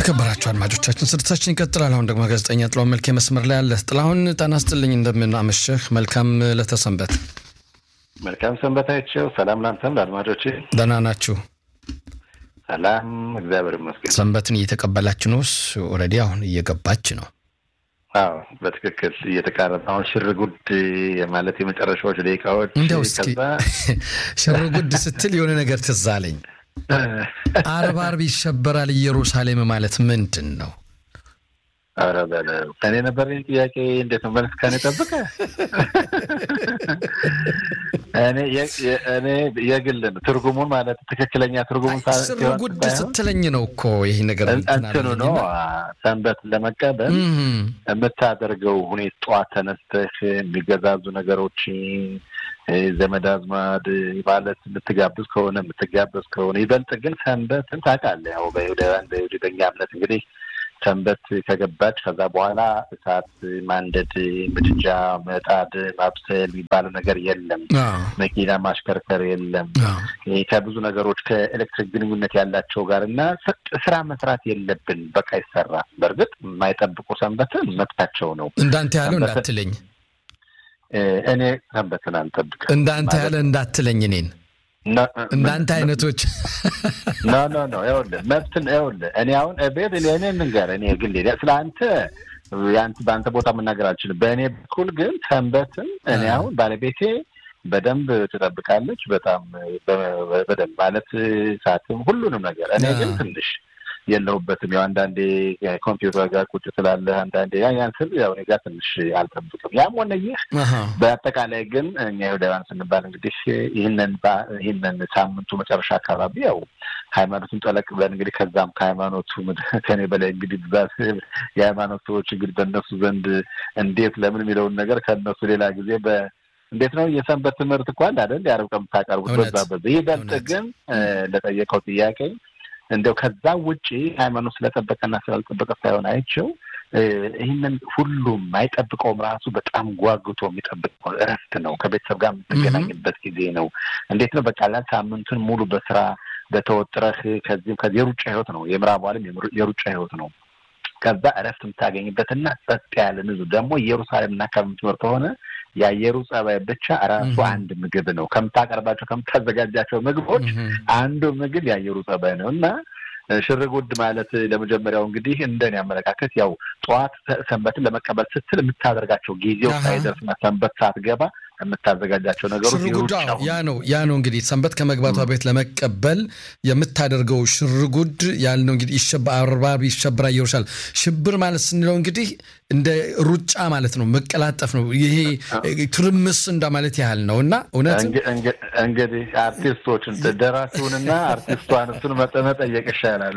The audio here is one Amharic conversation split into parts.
የተከበራችሁ አድማጮቻችን ስርጭታችን ይቀጥላል። አሁን ደግሞ ጋዜጠኛ ጥላሁን መልኬ መስመር ላይ አለ። ጥላሁን ጤና ይስጥልኝ፣ እንደምን አመሸህ? መልካም ለተሰንበት። መልካም ሰንበታቸው። ሰላም ላንተም ለአድማጮች ደህና ናችሁ? ሰላም እግዚአብሔር ይመስገን። ሰንበትን እየተቀበላችሁ ነው? ኦልሬዲ አሁን እየገባች ነው። አዎ በትክክል እየተቃረበ አሁን ሽር ጉድ ማለት የመጨረሻዎች ደቂቃዎች። እንዲያው እስኪ ሽር ጉድ ስትል የሆነ ነገር ትዝ አለኝ። አርብ አርብ ይሸበራል ኢየሩሳሌም ማለት ምንድን ነው? ኧረ በለው ከኔ ነበር ጥያቄ። እንዴት ነው መልስ ከኔ ጠብቀ? እኔ የግል ትርጉሙን ማለት ትክክለኛ ትርጉሙን ሽር ጉድ ስትለኝ ነው እኮ ይህ ነገር እንትኑ ነው። ሰንበትን ለመቀበል የምታደርገው ሁኔታ ጠዋት ተነስተህ የሚገዛዙ ነገሮች ዘመድ አዝማድ ማለት የምትጋብዝ ከሆነ የምትጋበዝ ከሆነ ይበልጥ ግን ሰንበትን ታውቃለህ። ያው በይሁዳውያን በይሁዳ እምነት እንግዲህ ሰንበት ከገባች ከዛ በኋላ እሳት ማንደድ፣ ምድጃ መጣድ፣ ማብሰል የሚባለው ነገር የለም። መኪና ማሽከርከር የለም። ከብዙ ነገሮች ከኤሌክትሪክ ግንኙነት ያላቸው ጋር እና ስራ መስራት የለብን። በቃ ይሰራል። በእርግጥ የማይጠብቁ ሰንበትን መብታቸው ነው። እንዳንተ ያለው እንዳትለኝ እኔ ሰንበትን አልጠብቅም። እንዳንተ ያለ እንዳትለኝ እኔን እንዳንተ አይነቶች ኖ ኖ ኖ ይኸውልህ መብትን ይኸውልህ እኔ አሁን ቤት እኔ እንንገር እኔ ግል ስለ አንተ የአንተ በአንተ ቦታ መናገር አልችልም። በእኔ በኩል ግን ሰንበትን እኔ አሁን ባለቤቴ በደንብ ትጠብቃለች። በጣም በደንብ ማለት ሰዓትም ሁሉንም ነገር እኔ ግን ትንሽ የለሁበትም። ያው አንዳንዴ ኮምፒውተር ጋር ቁጭ ስላለህ አንዳንዴ ያን ስል ያው እኔ ጋር ትንሽ አልጠብቅም። ያም ሆነ ይህ በአጠቃላይ ግን እኛ ይሁዳውያን ስንባል እንግዲህ ይህንን ይህንን ሳምንቱ መጨረሻ አካባቢ ያው ሃይማኖቱን ጠለቅ ብለን እንግዲህ ከዛም ከሃይማኖቱ ከኔ በላይ እንግዲህ ብዛት የሃይማኖት ሰዎች እንግዲህ በእነሱ ዘንድ እንዴት ለምን የሚለውን ነገር ከእነሱ ሌላ ጊዜ በ እንዴት ነው የሰንበት ትምህርት እኮ አለ አይደል? የአረብ ቀን የምታቀርቡት በዛ በዛ ይበልጥ ግን ለጠየቀው ጥያቄ እንደው ከዛ ውጪ ሃይማኖት ስለጠበቀና ስላልጠበቀ ሳይሆን አይቸው ይህንን ሁሉም አይጠብቀውም። ራሱ በጣም ጓጉቶ የሚጠብቀው እረፍት ነው። ከቤተሰብ ጋር የምትገናኝበት ጊዜ ነው። እንዴት ነው በቃ ላ ሳምንቱን ሙሉ በስራ በተወጥረህ ከዚህም ከዚህ የሩጫ ህይወት ነው። የምዕራቡ ዓለም የሩጫ ህይወት ነው። ከዛ እረፍት የምታገኝበትና ጸጥ ያለ ንጹህ ደግሞ ኢየሩሳሌም እና አካባቢ የምትኖር ከሆነ የአየሩ ጸባይ ብቻ ራሱ አንድ ምግብ ነው። ከምታቀርባቸው ከምታዘጋጃቸው ምግቦች አንዱ ምግብ የአየሩ ጸባይ ነው እና ሽርጉድ ማለት ለመጀመሪያው እንግዲህ እንደኔ አመለካከት ያው ጠዋት ሰንበትን ለመቀበል ስትል የምታደርጋቸው ጊዜው ሳይደርስና ሰንበት ሳትገባ የምታዘጋጃቸው ነገሮች ሽርጉድ ያ ነው ያ ነው እንግዲህ ሰንበት ከመግባቷ ቤት ለመቀበል የምታደርገው ሽርጉድ ያልነው እንግዲህ አርባብ ይሸብራ ኢየሩሳሌም ሽብር ማለት ስንለው እንግዲህ እንደ ሩጫ ማለት ነው፣ መቀላጠፍ ነው። ይሄ ትርምስ እንደማለት ያህል ነው እና እውነት እንግዲህ አርቲስቶችን ደራሲውንና አርቲስቷን እሱን መጠየቅ ይሻላል።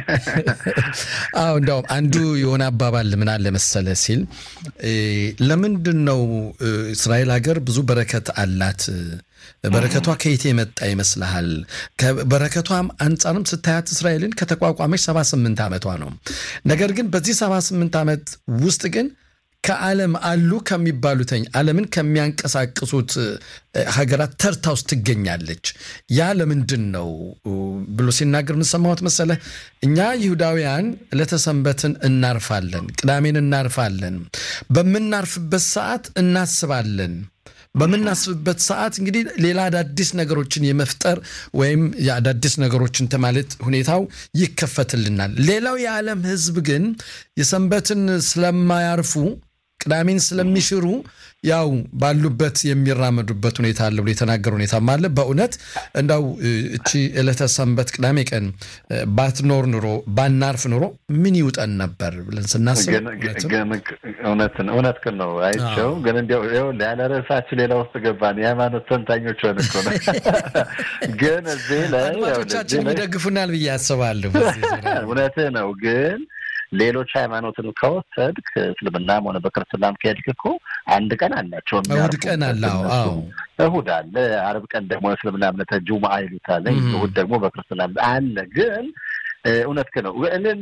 አዎ እንዲያውም አንዱ የሆነ አባባል ምን አለ መሰለ ሲል ለምንድን ነው እስራኤል ሀገር ብዙ በረከት አላት በረከቷ ከየት የመጣ ይመስልሃል? በረከቷም አንጻርም ስታያት እስራኤልን ከተቋቋመች 78 ዓመቷ ነው። ነገር ግን በዚህ 78 ዓመት ውስጥ ግን ከዓለም አሉ ከሚባሉትኝ ዓለምን ከሚያንቀሳቅሱት ሀገራት ተርታ ውስጥ ትገኛለች። ያ ለምንድን ነው ብሎ ሲናገር የምንሰማሁት መሰለህ? እኛ ይሁዳውያን ዕለተ ሰንበትን እናርፋለን፣ ቅዳሜን እናርፋለን። በምናርፍበት ሰዓት እናስባለን በምናስብበት ሰዓት እንግዲህ ሌላ አዳዲስ ነገሮችን የመፍጠር ወይም የአዳዲስ ነገሮችን ማለት ሁኔታው ይከፈትልናል። ሌላው የዓለም ሕዝብ ግን የሰንበትን ስለማያርፉ ቅዳሜን ስለሚሽሩ ያው ባሉበት የሚራመዱበት ሁኔታ አለ ብሎ የተናገረ ሁኔታም አለ። በእውነት እንዳው እቺ ዕለተ ሰንበት ቅዳሜ ቀን ባትኖር ኑሮ ባናርፍ ኑሮ ምን ይውጠን ነበር ብለን ስናስብ እውነት ግን ነው አይቸው። ግን እንዲያው ያለ ርዕሳችን ሌላ ውስጥ ገባን። የሃይማኖት ተንታኞች ሆን እኮ ነው። ግን እዚህ ላይ አድማጮቻችን ይደግፉናል ብዬ አስባለሁ። እውነትህ ነው ግን ሌሎች ሃይማኖትን ከወሰድክ እስልምናም ሆነ በክርስትናም ከሄድክ እኮ አንድ ቀን አላቸው። እሑድ ቀን አለ። እሑድ አለ። አርብ ቀን ደግሞ እስልምና እምነት ጁምዓ ይሉታል። እሑድ ደግሞ በክርስትና አለ። ግን እውነት ነው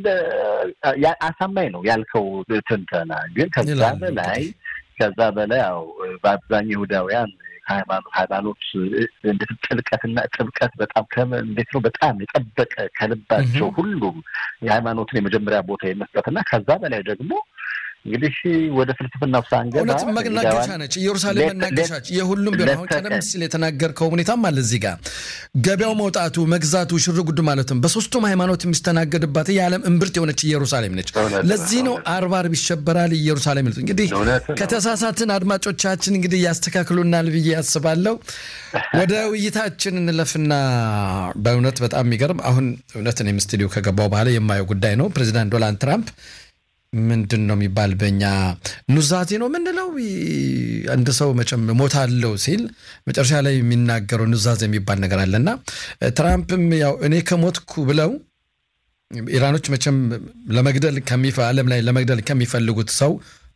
አሳማኝ ነው ያልከው ትንተና። ግን ከዛ በላይ ከዛ በላይ ያው በአብዛኛው ይሁዳውያን ከሃይማኖት ሃይማኖት ጥልቀትና ጥብቀት በጣም እንዴት ነው በጣም የጠበቀ ከልባቸው ሁሉም የሃይማኖትን የመጀመሪያ ቦታ የመስጠትና ከዛ በላይ ደግሞ እንግዲህ ወደ ፍልስፍናው ሳንገባ እውነት መናገሻ ነች ኢየሩሳሌም መናገሻች የሁሉም ቢሆን አሁን ቀደም ሲል የተናገርከው ሁኔታም አለ እዚህ ጋር ገበያው መውጣቱ መግዛቱ ሽር ጉድ ማለትም በሶስቱም ሃይማኖት የሚስተናገድባት የዓለም እምብርት የሆነች ኢየሩሳሌም ነች ለዚህ ነው አርብ አርብ ይሸበራል ኢየሩሳሌም ይሉት እንግዲህ ከተሳሳትን አድማጮቻችን እንግዲህ ያስተካክሉናል ብዬ ያስባለሁ ወደ ውይይታችን እንለፍና በእውነት በጣም የሚገርም አሁን እውነት እኔም ስቱዲዮ ከገባው በኋላ የማየው ጉዳይ ነው ፕሬዚዳንት ዶናልድ ትራምፕ ምንድን ነው የሚባል በእኛ ኑዛዜ ነው ምንለው። አንድ ሰው መቼም ሞታለው ሲል መጨረሻ ላይ የሚናገረው ኑዛዜ የሚባል ነገር አለና ትራምፕም ያው እኔ ከሞትኩ ብለው ኢራኖች መቼም ለመግደል ዓለም ላይ ለመግደል ከሚፈልጉት ሰው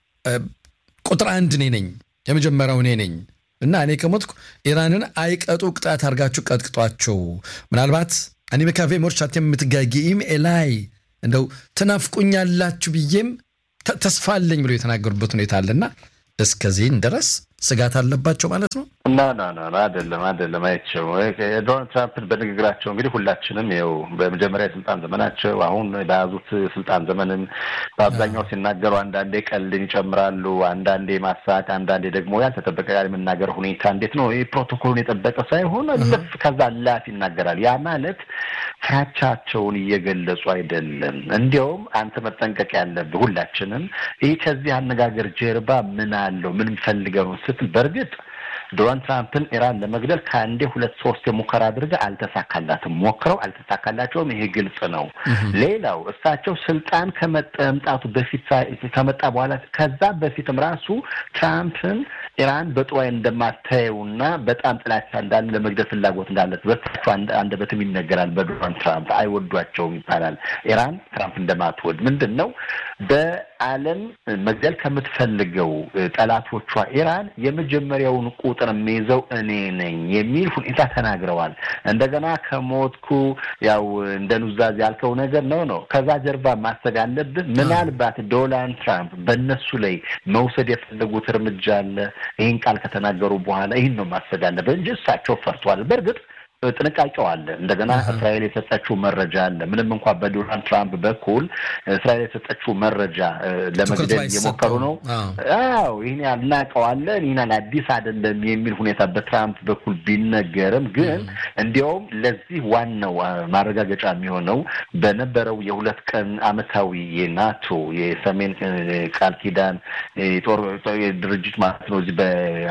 ቁጥር አንድ እኔ ነኝ፣ የመጀመሪያው እኔ ነኝ እና እኔ ከሞትኩ ኢራንን አይቀጡ ቅጣት አድርጋችሁ ቀጥቅጧቸው ምናልባት እኔ በካፌ ሞርቻት የምትጋጊም ኤላይ እንደው ትናፍቁኛላችሁ ብዬም ተስፋ አለኝ ብሎ የተናገሩበት ሁኔታ አለና እስከዚህን ድረስ ስጋት አለባቸው ማለት ነው። ና ና ና አይደለም አይደለም፣ አይቸው ዶናልድ ትራምፕን በንግግራቸው እንግዲህ ሁላችንም ይኸው በመጀመሪያ የስልጣን ዘመናቸው አሁን በያዙት ስልጣን ዘመንም በአብዛኛው ሲናገሩ አንዳንዴ ቀልድን ይጨምራሉ፣ አንዳንዴ ማሳቅ፣ አንዳንዴ ደግሞ ያልተጠበቀ የመናገር ሁኔታ እንዴት ነው ይህ ፕሮቶኮሉን የጠበቀ ሳይሆን ልፍ ከዛ ላፍ ይናገራል። ያ ማለት ፍራቻቸውን እየገለጹ አይደለም። እንዲያውም አንተ መጠንቀቅ ያለብህ ሁላችንም ይህ ከዚህ አነጋገር ጀርባ ምን አለው ምን ፈልገው ነው ስትል በእርግጥ ዶናልድ ትራምፕን ኢራን ለመግደል ከአንዴ ሁለት ሶስት የሙከራ አድርገ አልተሳካላትም። ሞክረው አልተሳካላቸውም። ይሄ ግልጽ ነው። ሌላው እሳቸው ስልጣን ከመጠምጣቱ በፊት ከመጣ በኋላ ከዛ በፊትም ራሱ ትራምፕን ኢራን በጥሩ ዓይን እንደማታየውና በጣም ጥላቻ እንዳለ ለመግደል ፍላጎት እንዳለት በሳቸው አንደበትም ይነገራል። በዶናልድ ትራምፕ አይወዷቸውም ይባላል። ኢራን ትራምፕ እንደማትወድ ምንድን ነው በዓለም መግደል ከምትፈልገው ጠላቶቿ ኢራን የመጀመሪያውን ቁጥር የሚይዘው እኔ ነኝ የሚል ሁኔታ ተናግረዋል። እንደገና ከሞትኩ ያው እንደ ኑዛዜ ያልከው ነገር ነው ነው ከዛ ጀርባ ማሰብ ያለብህ ምናልባት ዶናልድ ትራምፕ በእነሱ ላይ መውሰድ የፈለጉት እርምጃ አለ። ይህን ቃል ከተናገሩ በኋላ ይህን ነው ማሰብ ያለብህ እንጂ እሳቸው ፈርቷል። በእርግጥ ጥንቃቄው አለ። እንደገና እስራኤል የሰጠችው መረጃ አለ። ምንም እንኳ በዶናልድ ትራምፕ በኩል እስራኤል የሰጠችው መረጃ ለመግደል እየሞከሩ ነው። አዎ ይህን ያህል እናውቀዋለን፣ ይህን ያህል አዲስ አይደለም የሚል ሁኔታ በትራምፕ በኩል ቢነገርም ግን እንዲያውም ለዚህ ዋናው ማረጋገጫ የሚሆነው በነበረው የሁለት ቀን ዓመታዊ የናቶ የሰሜን ቃል ኪዳን ጦር ድርጅት ማለት ነው እዚህ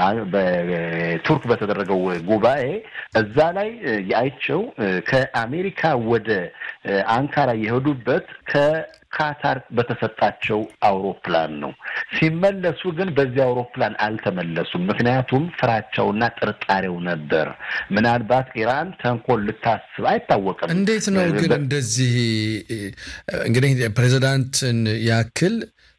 በቱርክ በተደረገው ጉባኤ እዛ ላይ የአይቸው ከአሜሪካ ወደ አንካራ የሄዱበት ከካታር በተሰጣቸው አውሮፕላን ነው። ሲመለሱ ግን በዚህ አውሮፕላን አልተመለሱም። ምክንያቱም ፍራቻውና ጥርጣሬው ነበር። ምናልባት ኢራን ተንኮል ልታስብ አይታወቅም። እንዴት ነው ግን እንደዚህ እንግዲህ ፕሬዚዳንትን ያክል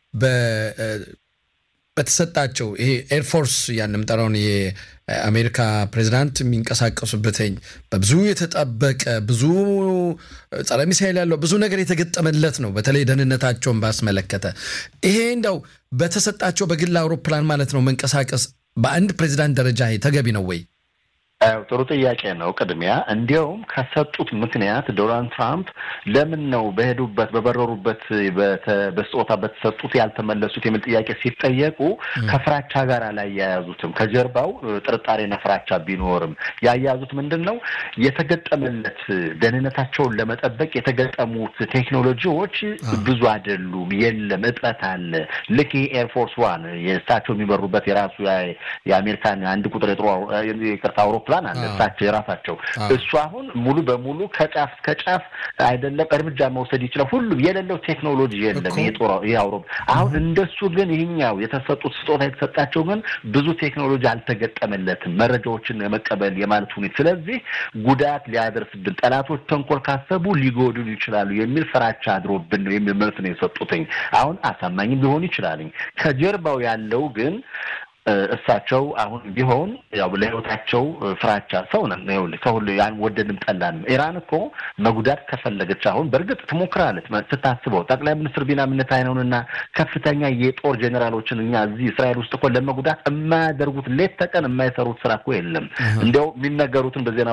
በተሰጣቸው ይሄ ኤርፎርስ ያን የምጠራውን የአሜሪካ ፕሬዚዳንት የሚንቀሳቀሱበትኝ በብዙ የተጠበቀ ብዙ ጸረ ሚሳይል ያለው ብዙ ነገር የተገጠመለት ነው። በተለይ ደህንነታቸውን ባስመለከተ ይሄ እንደው በተሰጣቸው በግል አውሮፕላን ማለት ነው መንቀሳቀስ በአንድ ፕሬዚዳንት ደረጃ ተገቢ ነው ወይ? ጥሩ ጥያቄ ነው። ቅድሚያ እንዲያውም ከሰጡት ምክንያት ዶናልድ ትራምፕ ለምን ነው በሄዱበት በበረሩበት በስጦታ በተሰጡት ያልተመለሱት የሚል ጥያቄ ሲጠየቁ ከፍራቻ ጋር አላያያዙትም። ከጀርባው ጥርጣሬና ፍራቻ ቢኖርም ያያያዙት ምንድን ነው የተገጠመለት ደህንነታቸውን ለመጠበቅ የተገጠሙት ቴክኖሎጂዎች ብዙ አይደሉም፣ የለም፣ እጥረት አለ። ልክ ኤርፎርስ ዋን የእሳቸው የሚበሩበት የራሱ የአሜሪካን አንድ ቁጥር የጥሩ ይቅርታ አውሮፕላን አውሮፕላን አለ እሳቸው የራሳቸው እሱ አሁን ሙሉ በሙሉ ከጫፍ እስከ ጫፍ አይደለም እርምጃ መውሰድ ይችላል። ሁሉም የሌለው ቴክኖሎጂ የለም። ይህ አውሮፕ አሁን እንደሱ ግን ይህኛው የተሰጡት ስጦታ የተሰጣቸው ግን ብዙ ቴክኖሎጂ አልተገጠመለትም፣ መረጃዎችን የመቀበል የማለት ሁኔታ። ስለዚህ ጉዳት ሊያደርስብን ጠላቶች ተንኮል ካሰቡ ሊጎዱን ይችላሉ የሚል ፍራቻ አድሮብን ነው የሚል መልስ ነው የሰጡትኝ። አሁን አሳማኝም ሊሆን ይችላልኝ ከጀርባው ያለው ግን እሳቸው አሁን ቢሆን ያው ለህይወታቸው ፍራቻ ሰው ነን። ይኸውልህ ከሁሉ ያን ወደድም ጠላንም ኢራን እኮ መጉዳት ከፈለገች አሁን በእርግጥ ትሞክራለች። ስታስበው ጠቅላይ ሚኒስትር ቢንያሚን ኔታንያሁንና ከፍተኛ የጦር ጄኔራሎችን እኛ እዚህ እስራኤል ውስጥ እኮ ለመጉዳት የማያደርጉት ሌት ተቀን የማይሰሩት ስራ እኮ የለም። እንዲያው የሚነገሩትን በዜና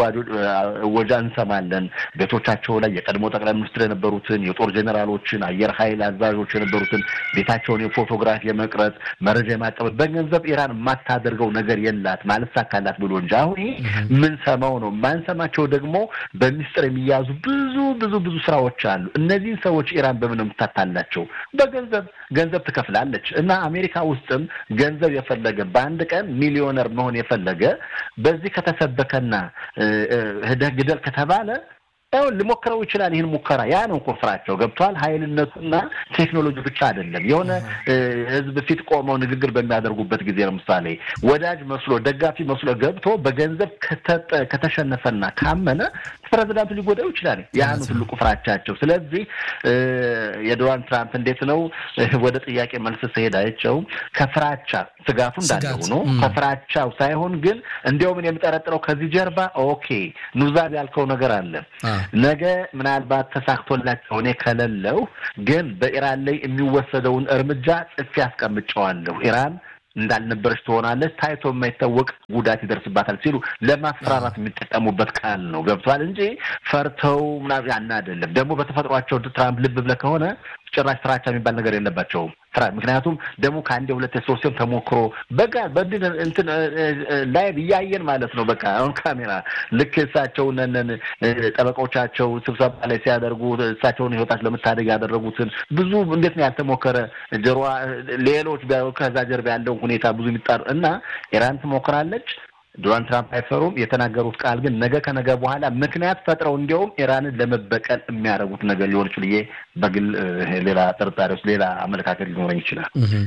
ወጃ እንሰማለን። ቤቶቻቸው ላይ የቀድሞ ጠቅላይ ሚኒስትር የነበሩትን የጦር ጄኔራሎችን፣ አየር ኃይል አዛዦች የነበሩትን ቤታቸውን የፎቶግራፍ የመቅረጽ መረጃ የማቀበል በገንዘብ ኢራን የማታደርገው ነገር የላት ማለት ሳካላት ብሎ እንጂ አሁን ይሄ የምንሰማው ነው። የማንሰማቸው ደግሞ በሚስጥር የሚያዙ ብዙ ብዙ ብዙ ስራዎች አሉ። እነዚህን ሰዎች ኢራን በምን የምታታላቸው? በገንዘብ ገንዘብ ትከፍላለች። እና አሜሪካ ውስጥም ገንዘብ የፈለገ በአንድ ቀን ሚሊዮነር መሆን የፈለገ በዚህ ከተሰበከና ሂደህ ግደል ከተባለ አሁን ሊሞክረው ይችላል። ይህን ሙከራ ያ ነው እኮ ፍራቸው ገብቷል። ኃይልነቱና ቴክኖሎጂ ብቻ አይደለም። የሆነ ህዝብ ፊት ቆመው ንግግር በሚያደርጉበት ጊዜ ለምሳሌ ወዳጅ መስሎ ደጋፊ መስሎ ገብቶ በገንዘብ ከተሸነፈና ካመነ ፕሬዚዳንቱ ሊጎዳው ይችላል። ያ ነው ትልቁ ፍራቻቸው። ስለዚህ የዶናልድ ትራምፕ እንዴት ነው ወደ ጥያቄ መልስ ስሄድ አይቸው ከፍራቻ ስጋቱ እንዳለ ሆኖ ከፍራቻው ሳይሆን ግን እንዲያውም የምጠረጥረው ከዚህ ጀርባ ኦኬ ኑዛዝ ያልከው ነገር አለ ነገ ምናልባት ተሳክቶላቸው እኔ ከሌለው ግን በኢራን ላይ የሚወሰደውን እርምጃ ጽፌ አስቀምጨዋለሁ። ኢራን እንዳልነበረች ትሆናለች፣ ታይቶ የማይታወቅ ጉዳት ይደርስባታል ሲሉ ለማስፈራራት የሚጠቀሙበት ቃል ነው። ገብቷል እንጂ ፈርተው ምናምን ያን አይደለም። ደግሞ በተፈጥሯቸው ትራምፕ ልብ ብለህ ከሆነ ጭራሽ ፍራቻ የሚባል ነገር የለባቸውም። ምክንያቱም ደግሞ ከአንድ ሁለት ሶስቴም ተሞክሮ በጋ በድን እንትን ላይቭ እያየን ማለት ነው። በቃ አሁን ካሜራ ልክ እሳቸውን ጠበቆቻቸው ስብሰባ ላይ ሲያደርጉ እሳቸውን ህይወታቸው ለመታደግ ያደረጉትን ብዙ እንዴት ነው ያልተሞከረ ጀርባ ሌሎች ከዛ ጀርባ ያለው ሁኔታ ብዙ የሚጣሩ እና ኢራን ትሞክራለች። ዶናልድ ትራምፕ አይፈሩም። የተናገሩት ቃል ግን ነገ ከነገ በኋላ ምክንያት ፈጥረው እንዲያውም ኢራንን ለመበቀል የሚያደርጉት ነገር ሊሆን ይችል ብዬ በግል ሌላ ጥርጣሬ ውስጥ ሌላ አመለካከት ሊኖረኝ ይችላል።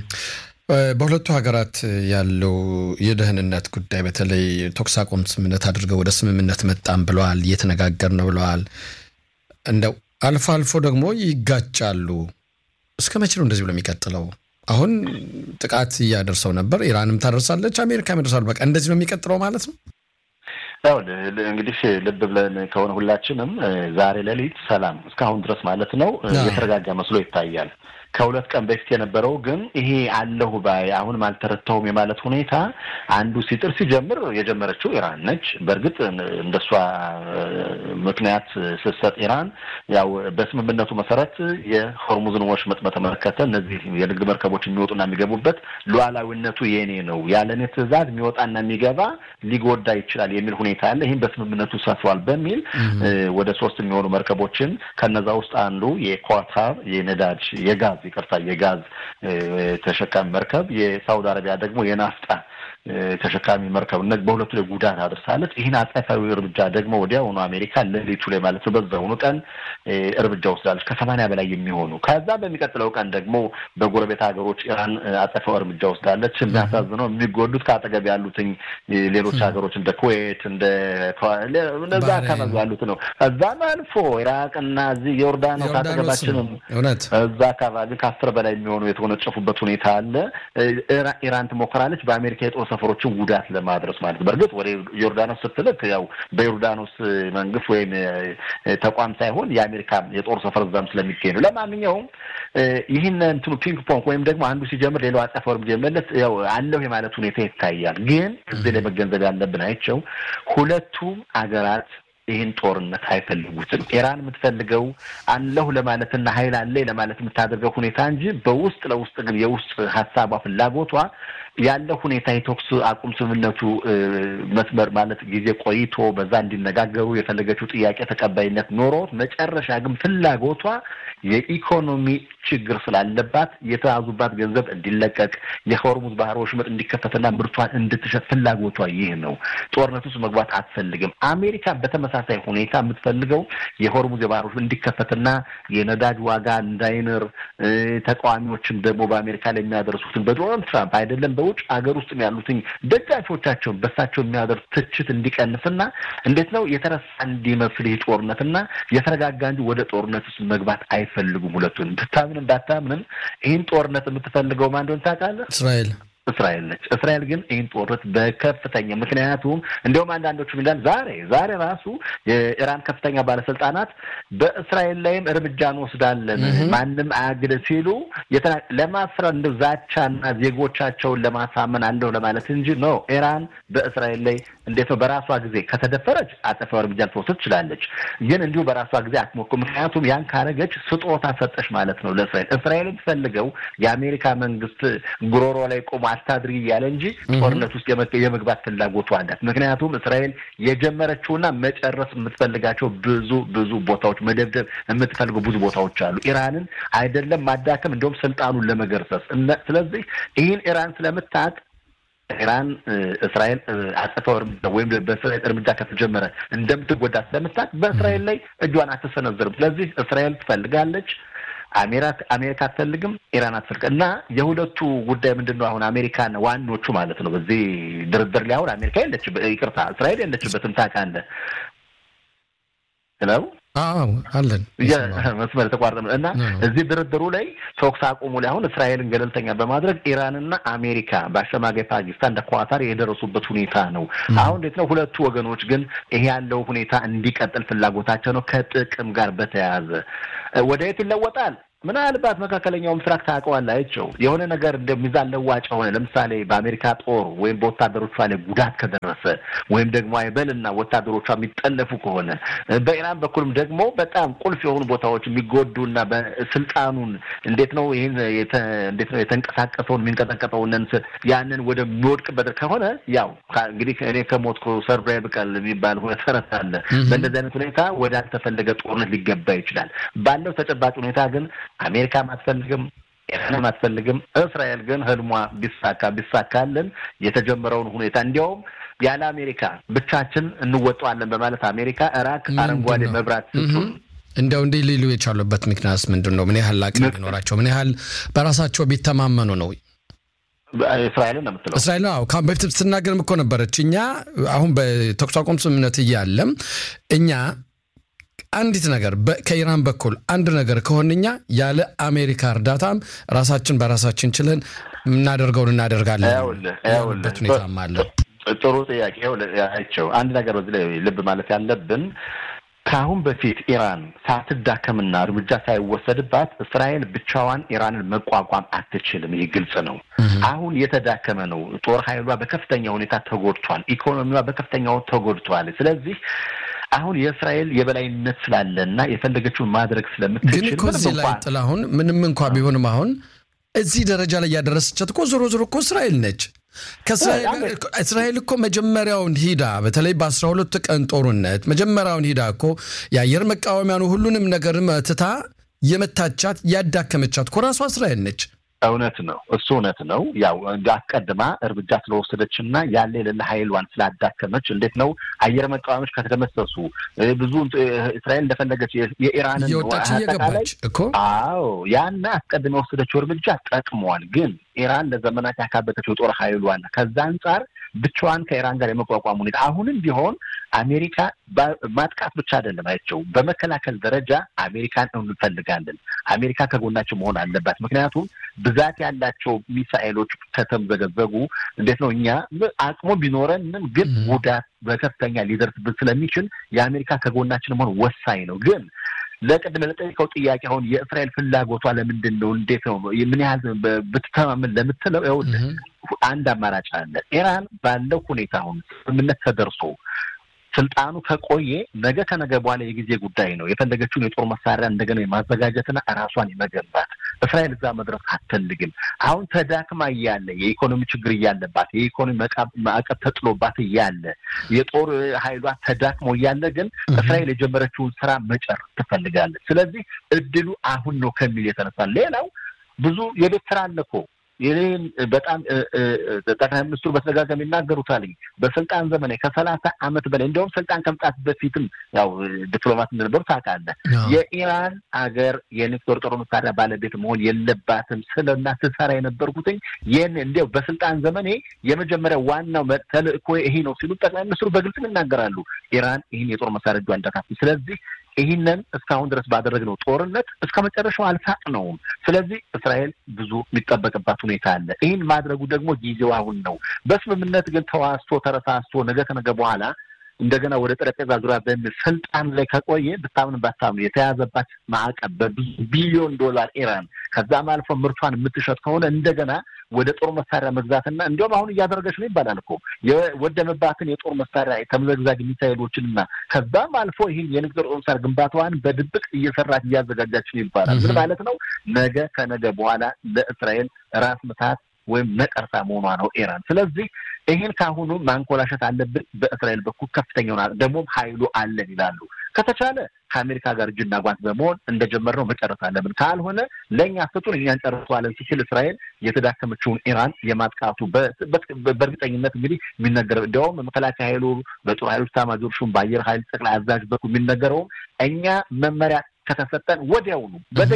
በሁለቱ ሀገራት ያለው የደህንነት ጉዳይ በተለይ ተኩስ አቁም ስምምነት አድርገው ወደ ስምምነት መጣም ብለዋል፣ እየተነጋገር ነው ብለዋል። እንደው አልፎ አልፎ ደግሞ ይጋጫሉ። እስከ መቼ ነው እንደዚህ ብሎ የሚቀጥለው? አሁን ጥቃት እያደርሰው ነበር፣ ኢራንም ታደርሳለች፣ አሜሪካ ያደርሳሉ። በቃ እንደዚህ ነው የሚቀጥለው ማለት ነው። ያው እንግዲህ ልብ ብለን ከሆነ ሁላችንም ዛሬ ሌሊት ሰላም እስካሁን ድረስ ማለት ነው የተረጋጋ መስሎ ይታያል። ከሁለት ቀን በፊት የነበረው ግን ይሄ አለሁ ባይ አሁንም አልተረታሁም የማለት ሁኔታ አንዱ ሲጥር ሲጀምር የጀመረችው ኢራን ነች። በእርግጥ እንደሷ ምክንያት ስትሰጥ ኢራን ያው በስምምነቱ መሰረት የሆርሙዝን ወሽመጥ በተመለከተ እነዚህ የንግድ መርከቦች የሚወጡና የሚገቡበት ሉዓላዊነቱ የኔ ነው፣ ያለ እኔ ትዕዛዝ የሚወጣና የሚገባ ሊጎዳ ይችላል የሚል ሁኔታ አለ። ይህም በስምምነቱ ሰፍሯል በሚል ወደ ሶስት የሚሆኑ መርከቦችን ከነዛ ውስጥ አንዱ የኳታር የነዳጅ የጋዝ ይቅርታ የጋዝ ተሸካሚ መርከብ የሳውዲ አረቢያ ደግሞ የናፍጣ ተሸካሚ መርከብ እነ በሁለቱ ላይ ጉዳት አድርሳለች። ይህን አጸፋዊ እርምጃ ደግሞ ወዲያውኑ አሜሪካ ሌሊቱ ላይ ማለት ነው በዛውኑ ቀን እርምጃ ወስዳለች ከሰማንያ በላይ የሚሆኑ ከዛ በሚቀጥለው ቀን ደግሞ በጎረቤት ሀገሮች ኢራን አጸፋዊ እርምጃ ወስዳለች። የሚያሳዝነው የሚጎዱት ከአጠገብ ያሉትኝ ሌሎች ሀገሮች እንደ ኩዌት እንደ እነዛ አካባቢ ያሉት ነው። እዛም አልፎ ኢራቅና እዚህ ዮርዳኖስ አጠገባችንም እዛ አካባቢ ከአስር በላይ የሚሆኑ የተወነጨፉበት ሁኔታ አለ። ኢራን ትሞክራለች በአሜሪካ የጦር ሰፈሮችን ጉዳት ለማድረስ ማለት ነው። በእርግጥ ወደ ዮርዳኖስ ስትልክ ያው በዮርዳኖስ መንግስት ወይም ተቋም ሳይሆን የአሜሪካ የጦር ሰፈር እዛም ስለሚገኝ ነው። ለማንኛውም ይህን እንትኑ ፒንግ ፖንግ ወይም ደግሞ አንዱ ሲጀምር ሌላው አጸፋው እርምጃ የመለስ ያው አለሁ የማለት ሁኔታ ይታያል። ግን እዚህ ላይ መገንዘብ ያለብን አይቸው ሁለቱም አገራት ይህን ጦርነት አይፈልጉትም። ኢራን የምትፈልገው አለሁ ለማለትና ሀይል አለ ለማለት የምታደርገው ሁኔታ እንጂ በውስጥ ለውስጥ ግን የውስጥ ሀሳቧ ፍላጎቷ ያለው ሁኔታ የተኩስ አቁም ስምምነቱ መስመር ማለት ጊዜ ቆይቶ በዛ እንዲነጋገሩ የፈለገችው ጥያቄ ተቀባይነት ኖሮት መጨረሻ ግን ፍላጎቷ የኢኮኖሚ ችግር ስላለባት የተያዙባት ገንዘብ እንዲለቀቅ የሆርሙዝ ባህር ወሽመጥ እንዲከፈትና ምርቷን እንድትሸጥ ፍላጎቷ ይህ ነው። ጦርነት ውስጥ መግባት አትፈልግም። አሜሪካ በተመሳሳይ ሁኔታ የምትፈልገው የሆርሙዝ የባህር ወሽመጥ እንዲከፈትና የነዳጅ ዋጋ እንዳይንር ተቃዋሚዎችም ደግሞ በአሜሪካ ላይ የሚያደርሱትን በዶናልድ ትራምፕ አይደለም በውጭ ሀገር ውስጥ ያሉትኝ ደጋፊዎቻቸውን በሳቸው የሚያደርሱ ትችት እንዲቀንስና እንዴት ነው የተረሳ እንዲመስል ይህ ጦርነትና የተረጋጋ እንጂ ወደ ጦርነት ውስጥ መግባት አይፈልጉም። ሁለቱን ብታምንም ባታምንም ይህን ጦርነት የምትፈልገው ማን እንደሆነ ታውቃለህ? እስራኤል እስራኤል ነች። እስራኤል ግን ይህን ጦርነት በከፍተኛ ምክንያቱም እንዲሁም አንዳንዶቹ ሚላል ዛሬ ዛሬ ራሱ የኢራን ከፍተኛ ባለስልጣናት በእስራኤል ላይም እርምጃ እንወስዳለን ማንም አያግድ ሲሉ ለማስረ እንደ ዛቻና ዜጎቻቸውን ለማሳመን አለው ለማለት እንጂ ነው። ኢራን በእስራኤል ላይ እንዴት ነው በራሷ ጊዜ ከተደፈረች አጸፋዊ እርምጃ ልትወስድ ትችላለች። ግን እንዲሁ በራሷ ጊዜ አትሞክም። ምክንያቱም ያን ካረገች ስጦታ ሰጠች ማለት ነው ለእስራኤል። እስራኤል የምትፈልገው የአሜሪካ መንግስት ጉሮሮ ላይ ቆሞ አስታድሪ እያለ እንጂ ጦርነት ውስጥ የመግባት ፍላጎቱ አላት። ምክንያቱም እስራኤል የጀመረችውና መጨረስ የምትፈልጋቸው ብዙ ብዙ ቦታዎች መደብደብ የምትፈልገው ብዙ ቦታዎች አሉ። ኢራንን አይደለም ማዳከም፣ እንዲሁም ስልጣኑን ለመገርሰስ። ስለዚህ ይህን ኢራን ስለምታውቅ ኢራን እስራኤል አጸፋው እርምጃ ወይም በእስራኤል እርምጃ ከተጀመረ እንደምትጎዳ ስለምታውቅ በእስራኤል ላይ እጇን አትሰነዝርም። ስለዚህ እስራኤል ትፈልጋለች አሜሪካ አትፈልግም፣ ኢራን አትፈልግም። እና የሁለቱ ጉዳይ ምንድን ነው? አሁን አሜሪካን ዋኖቹ ማለት ነው በዚህ ድርድር ላይ አሁን አሜሪካ የለች፣ ይቅርታ እስራኤል የለችበትም። ታውቃለህ ለው አለን መስመር የተቋረጠ እና እዚህ ድርድሩ ላይ ተኩስ አቁሙ ላይ አሁን እስራኤልን ገለልተኛ በማድረግ ኢራንና አሜሪካ በአሸማጋይ ፓኪስታን እንደ ኳታር የደረሱበት ሁኔታ ነው። አሁን እንዴት ነው ሁለቱ ወገኖች ግን ይሄ ያለው ሁኔታ እንዲቀጥል ፍላጎታቸው ነው። ከጥቅም ጋር በተያያዘ ወደ የት ይለወጣል? ምናልባት መካከለኛው ምስራቅ ታውቀዋለህ፣ አይቼው የሆነ ነገር እንደ ሚዛን ለዋጭ ሆነ። ለምሳሌ በአሜሪካ ጦር ወይም በወታደሮቿ ላይ ጉዳት ከደረሰ ወይም ደግሞ አይበልና ወታደሮቿ የሚጠለፉ ከሆነ በኢራን በኩልም ደግሞ በጣም ቁልፍ የሆኑ ቦታዎች የሚጎዱና በስልጣኑን እንዴት ነው ይህን እንዴት ነው የተንቀሳቀሰውን የሚንቀጠቀጠውን ያንን ወደሚወድቅበት ከሆነ ያው እንግዲህ እኔ ከሞትኩ ሰርብራ ይብቃል የሚባል ተረት አለ። በእንደዚህ አይነት ሁኔታ ወደ አልተፈለገ ጦርነት ሊገባ ይችላል። ባለው ተጨባጭ ሁኔታ ግን አሜሪካም አትፈልግም፣ ኢራንም አትፈልግም። እስራኤል ግን ህልሟ ቢሳካ ቢሳካልን የተጀመረውን ሁኔታ እንዲያውም ያለ አሜሪካ ብቻችን እንወጣዋለን በማለት አሜሪካ እራክ አረንጓዴ መብራት ስጡን እንዲያው እንዲህ ሊሉ የቻሉበት ምክንያት ምንድን ነው? ምን ያህል አቅም ቢኖራቸው፣ ምን ያህል በራሳቸው ቢተማመኑ ነው? እስራኤልን ነው የምትለው? እስራኤል አዎ፣ ከአሁን በፊት ስትናገርም እኮ ነበረች። እኛ አሁን በተኩስ አቁም ስምምነት እያለም እኛ አንዲት ነገር ከኢራን በኩል አንድ ነገር ከሆንኛ ያለ አሜሪካ እርዳታም ራሳችን በራሳችን ችለን የምናደርገውን እናደርጋለን በት ሁኔታም አለ። ጥሩ ጥያቄ አይቸው። አንድ ነገር በዚህ ላይ ልብ ማለት ያለብን ከአሁን በፊት ኢራን ሳትዳከምና እርምጃ ሳይወሰድባት እስራኤል ብቻዋን ኢራንን መቋቋም አትችልም። ይህ ግልጽ ነው። አሁን የተዳከመ ነው። ጦር ኃይሏ በከፍተኛ ሁኔታ ተጎድቷል። ኢኮኖሚዋ በከፍተኛው ተጎድቷል። ስለዚህ አሁን የእስራኤል የበላይነት ስላለ እና የፈለገችውን ማድረግ ስለምትችል ግን እኮ እዚህ ላይ ጥላሁን ምንም እንኳ ቢሆንም አሁን እዚህ ደረጃ ላይ ያደረሰቻት እኮ ዞሮ ዞሮ እኮ እስራኤል ነች። እስራኤል እኮ መጀመሪያውን ሂዳ በተለይ በአስራ ሁለት ቀን ጦርነት መጀመሪያውን ሂዳ እኮ የአየር መቃወሚያን ሁሉንም ነገር መትታ የመታቻት ያዳከመቻት እኮ ራሷ እስራኤል ነች። እውነት ነው። እሱ እውነት ነው። ያው አስቀድማ እርምጃ ስለወሰደች እና ያለ የሌለ ኃይሏን ስላዳከመች እንዴት ነው አየር መቃወሚያዎች ከተደመሰሱ ብዙ እስራኤል እንደፈለገች የኢራንን እየወጣች እየገባች እኮ አዎ፣ ያን አስቀድማ የወሰደችው እርምጃ ጠቅሟል። ግን ኢራን ለዘመናት ያካበተችው የጦር ኃይሏን ከዛ አንጻር ብቻዋን ከኢራን ጋር የመቋቋም ሁኔታ አሁንም ቢሆን አሜሪካ ማጥቃት ብቻ አይደለም አይቸው በመከላከል ደረጃ አሜሪካን እንፈልጋለን። አሜሪካ ከጎናቸው መሆን አለባት። ምክንያቱም ብዛት ያላቸው ሚሳኤሎች ከተምዘገዘጉ እንዴት ነው እኛ አቅሙ ቢኖረንም ግን ጉዳት በከፍተኛ ሊደርስብን ስለሚችል የአሜሪካ ከጎናችን መሆን ወሳኝ ነው ግን ለቅድም ለጠየቀው ጥያቄ አሁን የእስራኤል ፍላጎቷ ለምንድን ነው? እንዴት ነው? ምን ያህል ብትተማመን ለምትለው ይኸውልህ አንድ አማራጭ አለ። ኢራን ባለው ሁኔታ አሁን ስምምነት ተደርሶ ስልጣኑ ከቆየ ነገ ከነገ በኋላ የጊዜ ጉዳይ ነው። የፈለገችውን የጦር መሳሪያ እንደገና የማዘጋጀትና ራሷን የመገንባት እስራኤል እዛ መድረስ አትፈልግም። አሁን ተዳክማ እያለ የኢኮኖሚ ችግር እያለባት የኢኮኖሚ ማዕቀብ ተጥሎባት እያለ የጦር ኃይሏ ተዳክሞ እያለ ግን እስራኤል የጀመረችውን ስራ መጨረስ ትፈልጋለች። ስለዚህ እድሉ አሁን ነው ከሚል የተነሳ ሌላው ብዙ የቤት ስራ አለ እኮ ይህን በጣም ጠቅላይ ሚኒስትሩ በተደጋጋሚ ይናገሩታል። በስልጣን ዘመን ከሰላሳ ዓመት በላይ እንዲሁም ስልጣን ከመምጣት በፊትም ያው ዲፕሎማት እንደነበሩ ታውቃለህ። የኢራን አገር የኒውክሌር ጦር መሳሪያ ባለቤት መሆን የለባትም ስለና ስሰራ የነበርኩትኝ ይህን እንዲያው በስልጣን ዘመኔ የመጀመሪያ ዋናው ተልእኮ ይሄ ነው ሲሉ ጠቅላይ ሚኒስትሩ በግልጽም ይናገራሉ። ኢራን ይህን የጦር መሳሪያ እጇ እንዳታፍስ። ስለዚህ ይህንን እስካሁን ድረስ ባደረግነው ጦርነት እስከ መጨረሻው አልሳቅነውም። ስለዚህ እስራኤል ብዙ የሚጠበቅባት ሁኔታ አለ። ይህን ማድረጉ ደግሞ ጊዜው አሁን ነው። በስምምነት ግን ተዋስቶ ተረሳስቶ ነገ ከነገ በኋላ እንደገና ወደ ጠረጴዛ ዙሪያ በሚል ስልጣን ላይ ከቆየ ብታምን ባታምኑ የተያዘባት ማዕቀብ በብዙ ቢሊዮን ዶላር ኢራን ከዛም አልፎ ምርቷን የምትሸጥ ከሆነ እንደገና ወደ ጦር መሳሪያ መግዛትና እንዲሁም አሁን እያደረገች ነው ይባላል እኮ የወደመባትን የጦር መሳሪያ ተምዘግዛግ ሚሳይሎችንና ከዛም አልፎ ይህን የንግድ ጦር መሳሪያ ግንባታዋን በድብቅ እየሰራች እያዘጋጃች ነው ይባላል። ምን ማለት ነው? ነገ ከነገ በኋላ ለእስራኤል ራስ ምታት ወይም ነቀርሳ መሆኗ ነው ኢራን። ስለዚህ ይህን ከአሁኑ ማንኮላሸት አለብን። በእስራኤል በኩል ከፍተኛውን ደግሞም ኃይሉ አለን ይላሉ። ከተቻለ ከአሜሪካ ጋር እጅና ጓንት በመሆን እንደጀመርነው መጨረስ አለብን። ካልሆነ ለእኛ ስጡን እኛ እንጨርሰዋለን ሲችል እስራኤል የተዳከመችውን ኢራን የማጥቃቱ በእርግጠኝነት እንግዲህ የሚነገረው እንዲያውም መከላከያ ኃይሉ በጦር ኃይሎች ኤታማዦር ሹም በአየር ኃይል ጠቅላይ አዛዥ በኩል የሚነገረውም እኛ መመሪያ ከተሰጠን ወዲያውኑ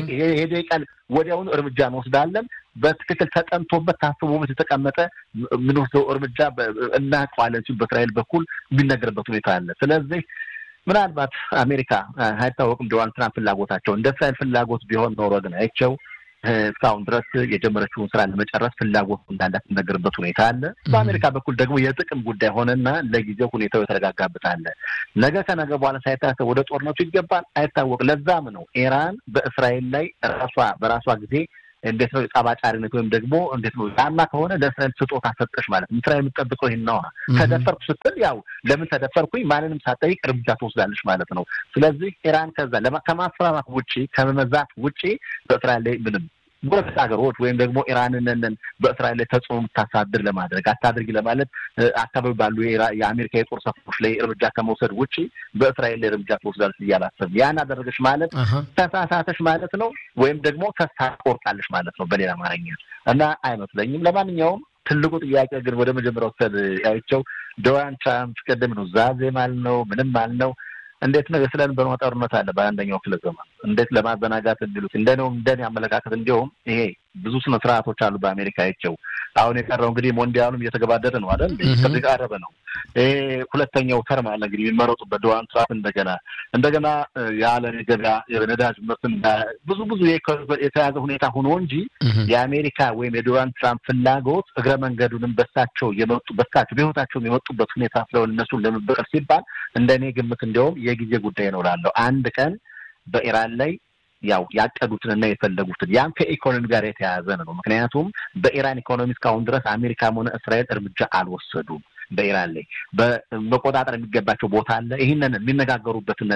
የደቂቃ ወዲያውኑ እርምጃ እንወስዳለን። በትክክል ተጠንቶበት ታስቦበት የተቀመጠ የምንወስደው እርምጃ እናውቀዋለን ሲሉ በእስራኤል በኩል የሚነገርበት ሁኔታ አለ። ስለዚህ ምናልባት አሜሪካ አይታወቅም ዶናልድ ትራምፕ ፍላጎታቸው እንደ እስራኤል ፍላጎት ቢሆን ኖሮ ግን አይቸው እስካሁን ድረስ የጀመረችውን ስራ ለመጨረስ ፍላጎት እንዳላት የሚነገርበት ሁኔታ አለ። በአሜሪካ በኩል ደግሞ የጥቅም ጉዳይ ሆነና ለጊዜው ሁኔታው የተረጋጋበት አለ። ነገ ከነገ በኋላ ሳይታሰብ ወደ ጦርነቱ ይገባል አይታወቅ። ለዛም ነው ኢራን በእስራኤል ላይ ራሷ በራሷ ጊዜ እንዴት ነው ጠባጫሪነት ወይም ደግሞ እንዴት ነው ጫማ ከሆነ ለእስራኤል ስጦታ ሰጠሽ ማለት ነው። እስራኤል የምትጠብቀው ይህን ነዋ። ተደፈርኩ ስትል ያው ለምን ተደፈርኩኝ ማንንም ሳትጠይቅ እርምጃ ትወስዳለች ማለት ነው። ስለዚህ ኢራን ከዛ ከማስፈራራት ውጪ ከመመዛት ውጪ በእስራኤል ላይ ምንም ጎረቤት ሀገሮች ወይም ደግሞ ኢራንን በእስራኤል ላይ ተጽዕኖ የምታሳድር ለማድረግ አታድርጊ ለማለት አካባቢ ባሉ የአሜሪካ የጦር ሰፈሮች ላይ እርምጃ ከመውሰድ ውጭ በእስራኤል ላይ እርምጃ ትወስዳለች እያላሰብ ያን አደረገች ማለት ተሳሳተች ማለት ነው፣ ወይም ደግሞ ተስፋ ቆርጣለች ማለት ነው በሌላ አማርኛ እና አይመስለኝም። ለማንኛውም ትልቁ ጥያቄ ግን ወደ መጀመሪያው ሰድ ያይቸው ዶናልድ ትራምፕ ቅድም ነው ዛዜ ማለት ነው ምንም ማለት ነው እንዴት ነው የስለን በኖ ጦርነት አለ በአንደኛው ክፍለ ዘመን እንዴት ለማዘናጋት እንዲሉት እንደነው እንደኔ አመለካከት እንዲሁም ይሄ ብዙ ስነ ስርዓቶች አሉ በአሜሪካ አይቸው አሁን የቀረው እንግዲህ ሞንዲያሉም እየተገባደደ ነው አይደል እየተቃረበ ነው ይሄ ሁለተኛው ተርም አለ እንግዲህ የሚመረጡበት ዶናልድ ትራምፕ እንደገና እንደገና የዓለም የገበያ የነዳጅ ምርትን ብዙ ብዙ የተያዘ ሁኔታ ሆኖ እንጂ የአሜሪካ ወይም የዶናልድ ትራምፕ ፍላጎት እግረ መንገዱንም በሳቸው የመጡ በሳቸው በህይወታቸው የመጡበት ሁኔታ ስለሆነ እነሱን ለመበቀል ሲባል እንደ እኔ ግምት እንዲያውም የጊዜ ጉዳይ ነው እላለሁ አንድ ቀን በኢራን ላይ ያው ያቀዱትንና የፈለጉትን ያም ከኢኮኖሚ ጋር የተያያዘ ነው። ምክንያቱም በኢራን ኢኮኖሚ እስካሁን ድረስ አሜሪካም ሆነ እስራኤል እርምጃ አልወሰዱም። በኢራን ላይ በመቆጣጠር የሚገባቸው ቦታ አለ። ይህንን የሚነጋገሩበትን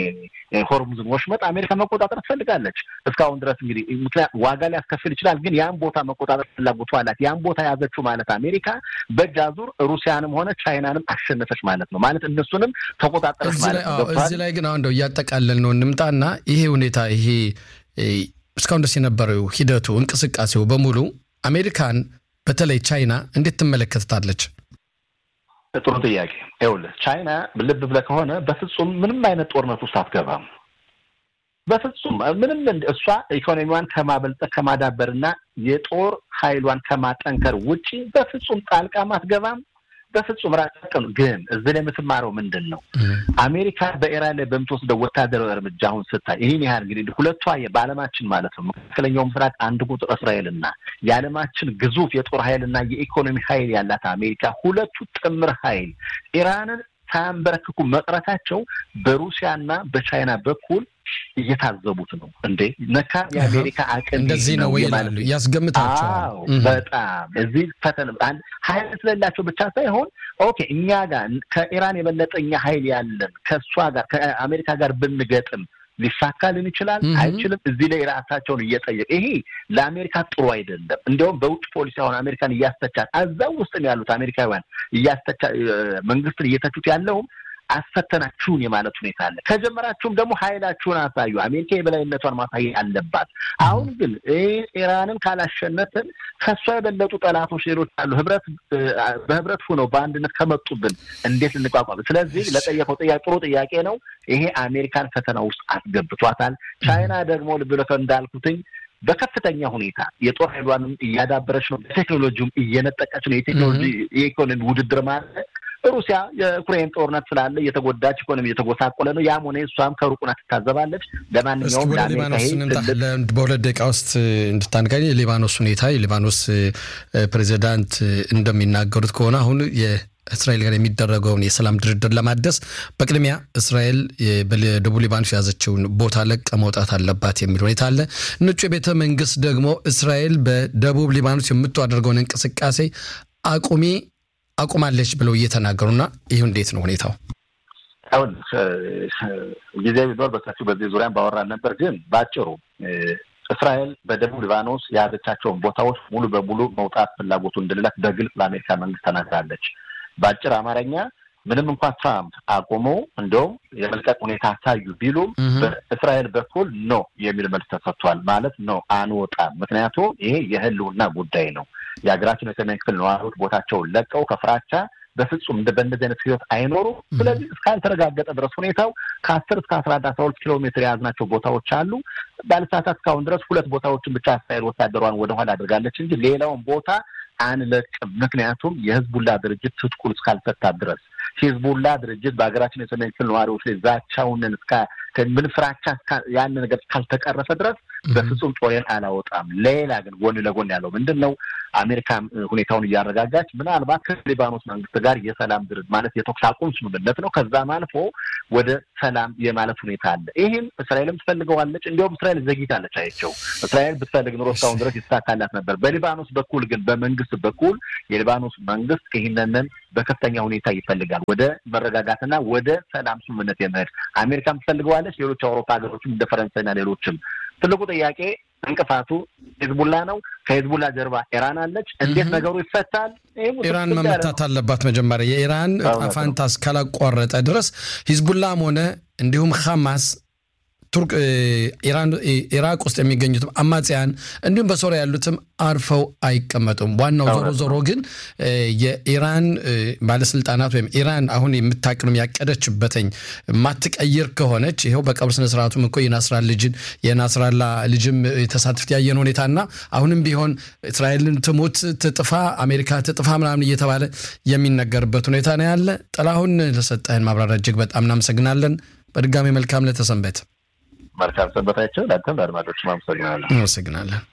ሆርሙዝን ወሽመጥ አሜሪካ መቆጣጠር ትፈልጋለች። እስካሁን ድረስ እንግዲህ ምክንያት ዋጋ ሊያስከፍል ይችላል፣ ግን ያን ቦታ መቆጣጠር ፍላጎቱ አላት። ያን ቦታ የያዘችው ማለት አሜሪካ በእጅ አዙር ሩሲያንም ሆነ ቻይናንም አሸነፈች ማለት ነው። ማለት እነሱንም ተቆጣጠረች ማለት ነው። እዚህ ላይ ግን አሁን እንደው እያጠቃለል ነው እንምጣና ይሄ ሁኔታ ይሄ እስካሁን ድረስ የነበረው ሂደቱ እንቅስቃሴው በሙሉ አሜሪካን በተለይ ቻይና እንዴት ትመለከታለች? ጥሩ ጥያቄ። ይኸውልህ ቻይና ልብ ብለህ ከሆነ በፍጹም ምንም አይነት ጦርነት ውስጥ አትገባም። በፍጹም ምንም እሷ ኢኮኖሚዋን ከማበልጠት ከማዳበርና የጦር ኃይሏን ከማጠንከር ውጪ በፍጹም ጣልቃም አትገባም። በፍጹም ራቀን። ግን እዚህ ላይ የምትማረው ምንድን ነው? አሜሪካ በኢራን ላይ በምትወስደው ወታደራዊ እርምጃ አሁን ስታይ ይህን ያህል እንግዲህ ሁለቷ በዓለማችን ማለት ነው መካከለኛው ምስራቅ አንድ ቁጥር እስራኤልና የዓለማችን ግዙፍ የጦር ኃይልና የኢኮኖሚ ኃይል ያላት አሜሪካ ሁለቱ ጥምር ኃይል ኢራንን ሳያንበረክኩ መቅረታቸው በሩሲያና በቻይና በኩል እየታዘቡት ነው። እንዴ ነካ የአሜሪካ አቅም እንደዚህ ነው ወይ ይላሉ፣ ያስገምታቸዋል። በጣም እዚህ ፈተና ኃይል ስለሌላቸው ብቻ ሳይሆን ኦኬ እኛ ጋር ከኢራን የበለጠ እኛ ኃይል ያለን ከእሷ ጋር ከአሜሪካ ጋር ብንገጥም ሊሳካልን ይችላል አይችልም? እዚህ ላይ ራሳቸውን እየጠየቅ ይሄ ለአሜሪካ ጥሩ አይደለም። እንዲያውም በውጭ ፖሊሲ አሁን አሜሪካን እያስተቻል እዛው ውስጥም ያሉት አሜሪካውያን እያስተቻ መንግስትን እየተቹት ያለውም አስፈተናችሁን የማለት ሁኔታ አለ። ከጀመራችሁም ደግሞ ኃይላችሁን አሳዩ። አሜሪካ የበላይነቷን ማሳየት አለባት። አሁን ግን ኢራንን ካላሸነፍን ከእሷ የበለጡ ጠላቶች ሌሎች አሉ። ህብረት በህብረት ሁነው በአንድነት ከመጡብን እንዴት ልንቋቋም? ስለዚህ ለጠየቀው ጥያቄ ጥሩ ጥያቄ ነው። ይሄ አሜሪካን ፈተና ውስጥ አስገብቷታል። ቻይና ደግሞ ልብ ብለህ እንዳልኩትኝ በከፍተኛ ሁኔታ የጦር ኃይሏንም እያዳበረች ነው። በቴክኖሎጂውም እየነጠቀች ነው። የቴክኖሎጂ የኢኮኖሚ ውድድር ማለት ሩሲያ የዩክሬን ጦርነት ስላለ እየተጎዳች ኢኮኖሚ እየተጎሳቆለ ነው። ያም ሆነ እሷም ከሩቁና ትታዘባለች። ለማንኛውም በሁለት ደቂቃ ውስጥ እንድታንጋኝ የሊባኖስ ሁኔታ የሊባኖስ ፕሬዚዳንት እንደሚናገሩት ከሆነ አሁን እስራኤል ጋር የሚደረገውን የሰላም ድርድር ለማደስ በቅድሚያ እስራኤል በደቡብ ሊባኖስ የያዘችውን ቦታ ለቀ መውጣት አለባት የሚል ሁኔታ አለ። ነጩ የቤተ መንግስት ደግሞ እስራኤል በደቡብ ሊባኖስ የምታደርገውን እንቅስቃሴ አቁሚ አቁማለች ብለው እየተናገሩና ይህ እንዴት ነው ሁኔታው? አሁን ጊዜ ቢኖር በሰፊው በዚህ ዙሪያን ባወራን ነበር። ግን በአጭሩ እስራኤል በደቡብ ሊባኖስ የያዘቻቸውን ቦታዎች ሙሉ በሙሉ መውጣት ፍላጎቱ እንደሌላት በግልጽ ለአሜሪካ መንግስት ተናግራለች። በአጭር አማርኛ ምንም እንኳን ትራምፕ አቁሞ እንደውም የመልቀቅ ሁኔታ አሳዩ ቢሉም በእስራኤል በኩል ኖ የሚል መልስ ተሰጥቷል። ማለት ነው አንወጣም። ምክንያቱም ይሄ የህልውና ጉዳይ ነው። የሀገራችን የሰሜን ክፍል ነዋሪዎች ቦታቸውን ለቀው ከፍራቻ በፍጹም በእንደዚህ አይነት ህይወት አይኖሩም። ስለዚህ እስካልተረጋገጠ ድረስ ሁኔታው ከአስር እስከ አስራ አንድ አስራ ሁለት ኪሎ ሜትር የያዝናቸው ቦታዎች አሉ። ባለሰዓታት እስካሁን ድረስ ሁለት ቦታዎችን ብቻ እስራኤል ወታደሯን ወደኋላ አድርጋለች እንጂ ሌላውን ቦታ አንለቅም። ምክንያቱም የህዝቡላ ድርጅት ትጥቁን እስካልፈታ ድረስ ሂዝቡላ ድርጅት በሀገራችን የሰሜን ክፍል ነዋሪዎች ላይ ዛቻውንን ምን ፍራቻ ያን ነገር እስካልተቀረፈ ድረስ በፍጹም ጦሬን አላወጣም። ሌላ ግን ጎን ለጎን ያለው ምንድን ነው? አሜሪካ ሁኔታውን እያረጋጋች ምናልባት ከሊባኖስ መንግስት ጋር የሰላም ድርድ ማለት የተኩስ አቁም ስምምነት ነው። ከዛም አልፎ ወደ ሰላም የማለት ሁኔታ አለ። ይህም እስራኤልም ትፈልገዋለች። እንዲሁም እስራኤል ዘግይታለች። አይቸው እስራኤል ብትፈልግ ኑሮ እስካሁን ድረስ ይሳካላት ነበር። በሊባኖስ በኩል ግን በመንግስት በኩል የሊባኖስ መንግስት ይህንንን በከፍተኛ ሁኔታ ይፈልጋል። ወደ መረጋጋትና ወደ ሰላም ስምምነት የመሄድ አሜሪካም ትፈልገዋለች። ሌሎች አውሮፓ ሀገሮችም እንደ ፈረንሳይና ሌሎችም ትልቁ ጥያቄ እንቅፋቱ ሂዝቡላ ነው። ከሂዝቡላ ጀርባ ኢራን አለች። እንዴት ነገሩ ይፈታል? ኢራን መመታት አለባት። መጀመሪያ የኢራን አፋንታ እስካላቋረጠ ድረስ ሂዝቡላም ሆነ እንዲሁም ሐማስ ቱርክ ኢራቅ ውስጥ የሚገኙትም አማጽያን እንዲሁም በሶሪያ ያሉትም አርፈው አይቀመጡም። ዋናው ዞሮ ዞሮ ግን የኢራን ባለስልጣናት ወይም ኢራን አሁን የምታቅንም ያቀደችበትኝ ማትቀይር ከሆነች ይኸው በቀብር ስነስርዓቱም እኮ የናስራ ልጅን የናስራላ ልጅም የተሳትፍት ያየን ሁኔታና አሁንም ቢሆን እስራኤልን ትሙት ትጥፋ፣ አሜሪካ ትጥፋ ምናምን እየተባለ የሚነገርበት ሁኔታ ነው ያለ። ጥላሁን ለሰጠህን ማብራሪያ እጅግ በጣም እናመሰግናለን። በድጋሚ መልካም ለተሰንበት መልካም ሰንበታቸው። ለአንተም ለአድማጮችም አመሰግናለሁ። አመሰግናለን።